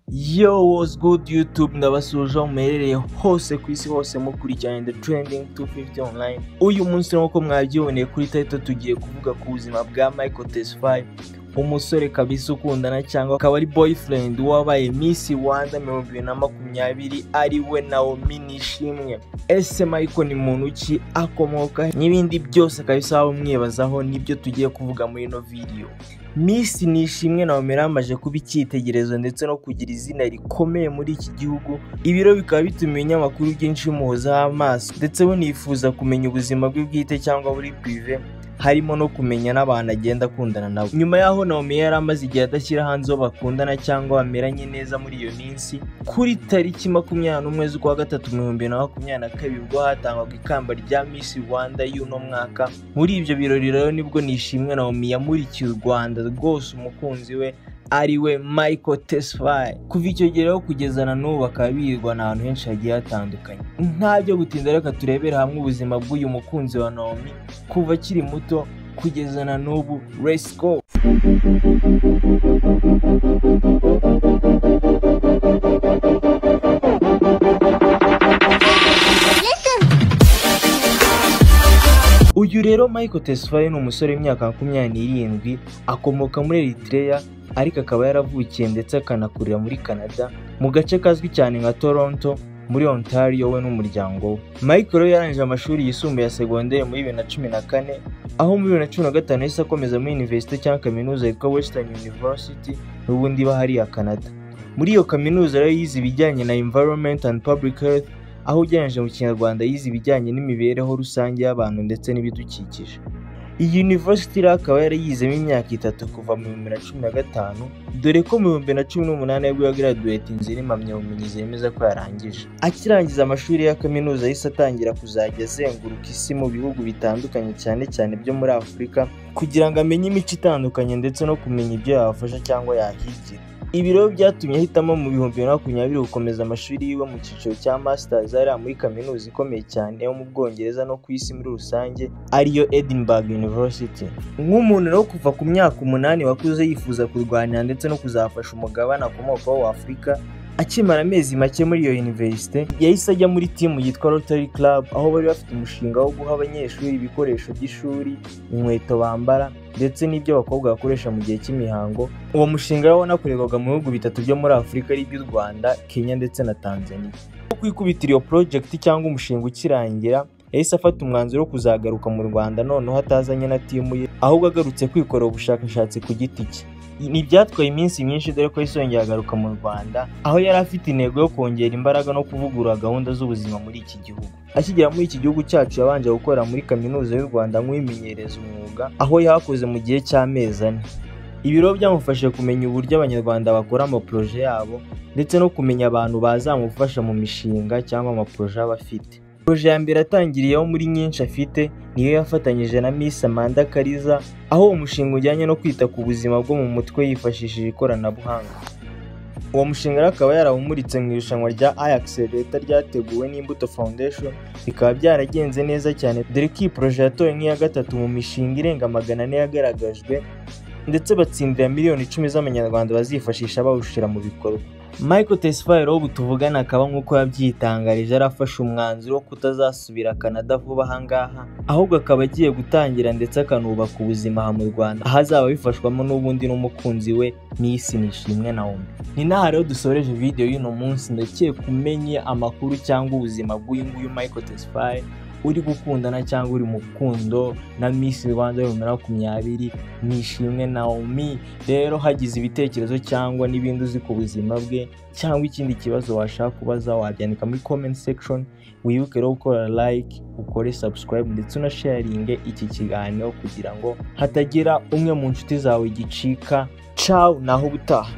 Yo what's good YouTube ndabasuhuje aho muherereye hose ku isi hose mukurikiranye The Trending 250 online uyu munsi nk'uko mwabyiboneye kuri title tugiye kuvuga ku buzima bwa Michael Tesfaye umusore kabisa ukundana cyangwa akaba ari boyfriend wabaye Miss Rwanda 2020 ari we Naomi Nishimwe ese Michael ni muntu ki akomoka n'ibindi byose kabisa waba umwibazaho nibyo tugiye kuvuga muri ino video Miss Nishimwe Naomi yaramaje kuba icyitegererezo ndetse no kugira izina rikomeye muri iki gihugu ibiro bikaba bituma ibinyamakuru byinshi bimuhozaho amaso ndetse bunifuza kumenya ubuzima bwe bwite cyangwa buri prive harimo no kumenya n'abantu agenda akundana nabo nyuma y'aho Naomi yari amaze igihe adashyira hanze uwo bakundana cyangwa bameranye neza muri iyo minsi kuri tariki makumyabiri n'umwe z'ukwa gatatu mu bihumbi bibiri na makumyabiri na kabiri ubwo hatangwaga ikamba rya Miss Rwanda y'uno mwaka muri ibyo birori rero nibwo Nishimwe Naomi yamurikiye u Rwanda rwose umukunzi we ariwe Michael Tesfaye kuva icyo gihe rero kugeza na n'ubu bakaba birwana ahantu henshi hagiye hatandukanye nta byo gutinda reka turebere hamwe ubuzima bw'uyu mukunzi wa Naomi kuva akiri muto kugeza na n'ubu let's go uyu rero Michael Tesfaye ni umusore w'imyaka makumyabiri n'irindwi akomoka muri Eritrea ariko akaba yaravukiye ndetse akanakurira muri Canada mu gace kazwi cyane nka Toronto muri Ontario we n'umuryango we Michael rero yarangije amashuri yisumbuye ya segonderi muri bibiri na cumi na kane aho muri bibiri na cumi na gatanu yahise akomeza muri Universite cyangwa kaminuza yitwa Western University n'ubundi bahari ya Canada muri iyo kaminuza rero yize ibijyanye na Environment and Public Health aho ugereranyije mu kinyarwanda yize ibijyanye n'imibereho rusange y'abantu ndetse n'ibidukikije iyi university rero akaba yarayizemo imyaka itatu kuva mu bihumbi na cumi na gatanu dore ko mu bihumbi na cumi n'umunani nibwo yagaraduwetinze n'impamyabumenyi zemeza ko yarangije akirangiza amashuri ya kaminuza yahise atangira kuzajya azenguruka isi mu bihugu bitandukanye cyane cyane byo muri afurika kugira ngo amenye imico itandukanye ndetse no kumenya ibyo yabafasha cyangwa yahigira ibi rero byatumye ahitamo mu bihumbi bibiri na makumyabiri gukomeza amashuri yiwe mu cyiciro cya masters ariya muri kaminuza ikomeye cyane yo mu bwongereza no ku isi muri rusange ariyo edinburgh university nk'umuntu rero kuva ku myaka umunani wakuze yifuza kurwanira ndetse no kuzafasha umugabane akomokaho w'afurika akimara amezi make muri iyo universite yahise ajya muri timu yitwa Rotary Club aho bari bafite umushinga wo guha abanyeshuri ibikoresho by'ishuri inkweto bambara ndetse n'ibyo abakobwa bakoresha mu gihe cy'imihango uwo mushinga rero wanakorerwaga mu bihugu bitatu byo muri Afurika ari iby'u Rwanda Kenya ndetse na Tanzania nko kwikubitira iyo project cyangwa umushinga ukirangira yahise afata umwanzuro wo kuzagaruka mu Rwanda noneho atazanye na timu ye ahubwo agarutse kwikorera ubushakashatsi ku giti cye ni byatwaye iminsi myinshi dore ko yisongera agaruka mu Rwanda aho yari afite intego yo kongera imbaraga no kuvugurura gahunda z'ubuzima muri iki gihugu akigera muri iki gihugu cyacu yabanje gukora muri kaminuza y'u Rwanda nk'uwimenyereza umwuga aho yahakoze mu gihe cy'amezi ane ibiro byamufashije kumenya uburyo abanyarwanda bakora amaporoje yabo ndetse no kumenya abantu bazamufasha mu mishinga cyangwa amaporoje aba afite Proje ya mbere atangiriyeho muri nyinshi afite niyo yafatanyije na Miss Amanda Kariza aho umushinga ujyanye no kwita ku buzima bwo mu mutwe yifashishije ikoranabuhanga uwo mushinga rero akaba yarawumuritse mu irushanwa rya Ajax leta ryateguwe n'Imbuto Foundation bikaba byaragenze neza cyane dore ko iyi proje yatowe nk'iya gatatu mu mishinga irenga magana ane yagaragajwe ndetse batsindira miliyoni icumi z'amanyarwanda bazifashisha bawushyira mu bikorwa Michael Tesfaye rero ubu tuvugana akaba nk'uko yabyitangarije arafashe umwanzuro wo kutazasubira Canada vuba aha ngaha ahubwo akaba agiye gutangira ndetse akanubaka ubuzima aha mu Rwanda aho azaba abifashwamo n'ubundi n'umukunzi we Miss Nishimwe Naomi ni naha rero dusoreje video y'uno munsi ndakeka umenye amakuru cyangwa ubuzima bw'uyu nguyu Michael Tesfaye uri gukundana cyangwa uri mu rukundo na Miss Rwanda bibiri na makumyabiri Nishimwe Naomi rero hagize ibitekerezo cyangwa n'ibindi uzi ku buzima bwe cyangwa ikindi kibazo washaka kubaza wabyandika muri comment section wibuke rero gukora like ukore subscribe ndetse unasharinge iki kiganiro kugira ngo hatagira umwe mu nshuti zawe gicika ciao naho ubutaha